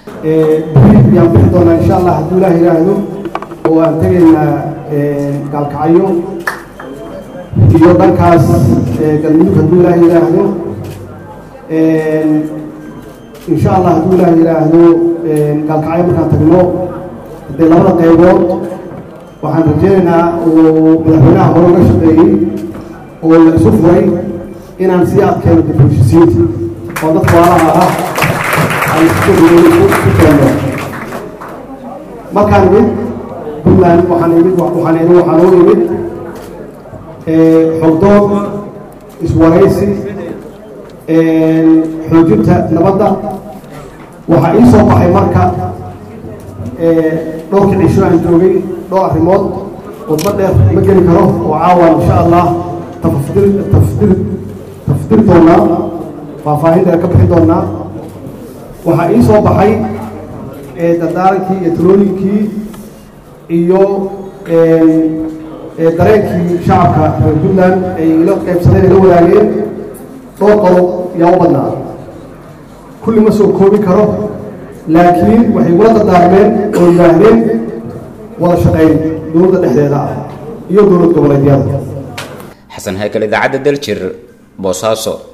beri yaan bixi doonaa insha allah hadduu ilaah yidhaahdo oo aan tegaynaa gaalkacyo iyo dhankaas galmudug hadduu ilaah yidhaahdo insha allah hadduu ilaah yidhaahdo gaalkacyo markaan tagno haddee labada qaybood waxaan rajeynaynaa uu madaxweynaha hore uga shaqeeyey oo la isu furay inaan sii adkeeno difulshisiinta oo dadka waalaha ah aan isku keeno markaan imid puntland waxaan imid waxaan imid waxaan oo imid xogdood iswaraysi xoojinta nabadda waxaa ii soo baxay marka dhowrkii cisho aan joogay dhowr arrimood wadba dheer ma geli karo oo caawa insha allah tafdir tafdir tafdir doonaa faahfaahin dheer ka bixin doonaa waxaa ii soo baxay dardaarankii iyo talooyinkii iyo dareenkii shacabka reer puntland ay ila qaybsadeen ila wadaageen dhowr qodob yaa u badnaa kulli ma soo koobi karo laakiin waxay gula dardaarmeen oo yidhaahdeen wada shaqayn dowladda dhexdeeda ah iyo dowlad goboleedyada xasan haykal idaacadda daljir boosaaso